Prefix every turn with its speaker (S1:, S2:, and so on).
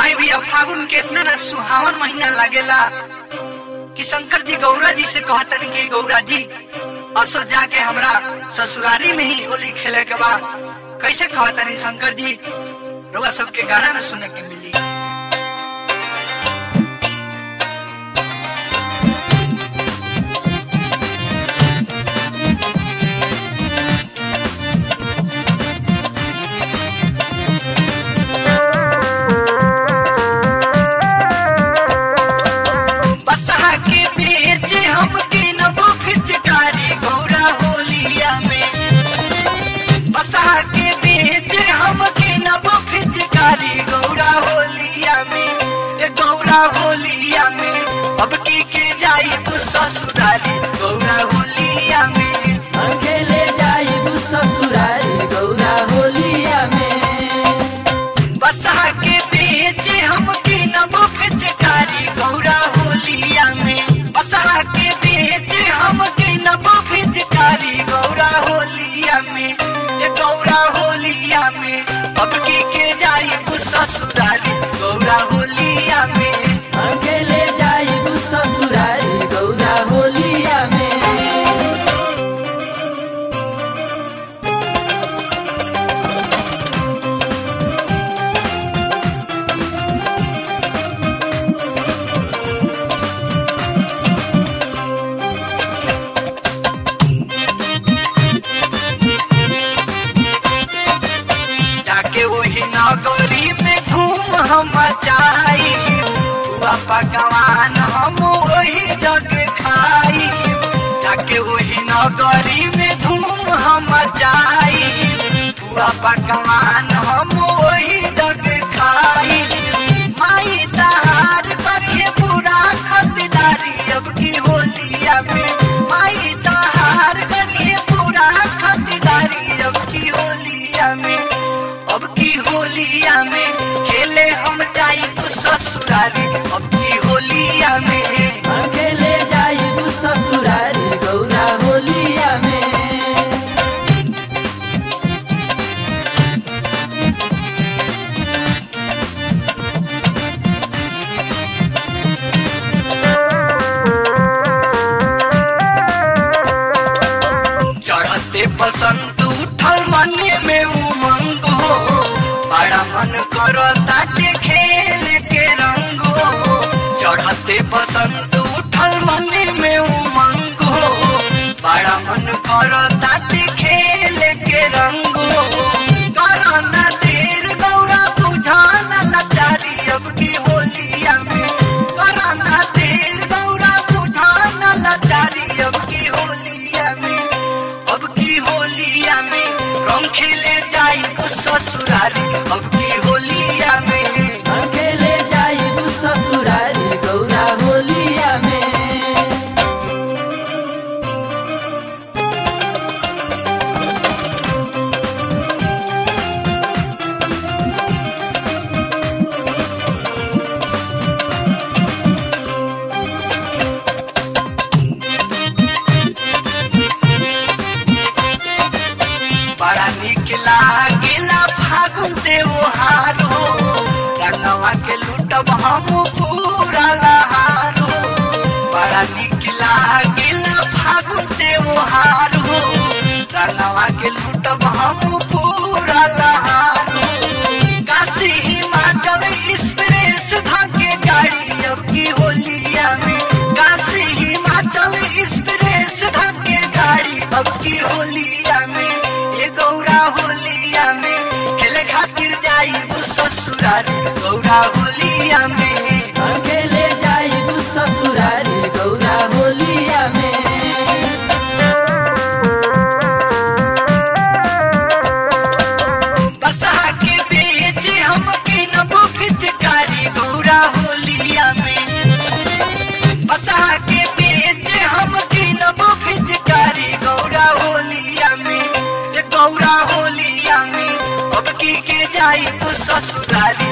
S1: आई भैया फागुन के इतना ना सुहावन महीना लागेला कि शंकर जी गौरा जी से कहतन कि गौरा जी असो जाके हमरा ससुरारी में ही होली खेले के बा कैसे कहतन शंकर जी रुआ सबके गाना में सुने के मिली बसहा के बेच हम के नबो फिचकारी गौरा होलिया में बसहा के बेच हम के नबो फिचकारी गौरा होलिया में ए गौरा होलिया में अब की के जाई ससुरारी गौरा होलिया में
S2: अकेले जाइबू ससुरारी गौरा होलिया में
S1: बसहा के बेच हम के नबो फिचकारी गौरा होलिया में बसहा के बेच हम के नबो फिचकारी गौरा होलिया में ये गौरा होलिया में अब की के जाई ससुरारी गौरा होलिया में
S2: अकेले जाइबू ससुरारी गौरा होलिया में
S1: जाके वही नगरी में धूम हम मचाई बुआ पकवान हम वही जग खाई जाके वही नगरी में धूम हम मचाई बुआ पकवान हम वही जग खाई माई तहार करिए पूरा खतदारी अब की होलिया में माई तहार करिए पूरा खतदारी अब की होलिया में अब की होलिया में खेले हम जाई तो ससुरारी अब की होलिया में
S2: अकेले जाइबू ससुरारी गौरा होलिया में
S1: चढ़ते बसंत उठल मन में उमंग हो बड़ा मन करो ताटे खेल के रंग हो चढ़ते बसंत उठल मन में उमंग हो बड़ा मन करो ताटे खेल के रंग हो करो ना देर गौरा बुझाना लाचारी अब की होलिया में करो ना देर गौरा बुझाना लाचारी अब की होलिया में अब की होलिया में रंग खेले जाई ससुरारी अब की होलिया में
S2: अकेले जाइबू ससुरारी गौरा होलिया में
S1: बड़ा निक लागेला फागुन त्योहार हो रंगवा के लूटब हम पूरा लहार हो बड़ा निक लागेला फागुन त्योहार हो रंगवा के लूटब हम पूरा लहार हो काशी हिमाचल एक्सप्रेस धाके गाड़ी अब की होलिया में काशी हिमाचल एक्सप्रेस धाके गाड़ी अब की होलिया में ये गौरा होलिया में खेले खातिर जाई ससुरारी गौरा होलिया में
S2: अकेले जाइबू ससुरारी गौरा होलिया में
S1: बसहा के बेच हम के नबो फिचकारी गौरा होलिया में बसहा के बेच हम के नबो फिचकारी गौरा होलिया में ये गौरा होलिया में अब की के जाई तो ससुरारी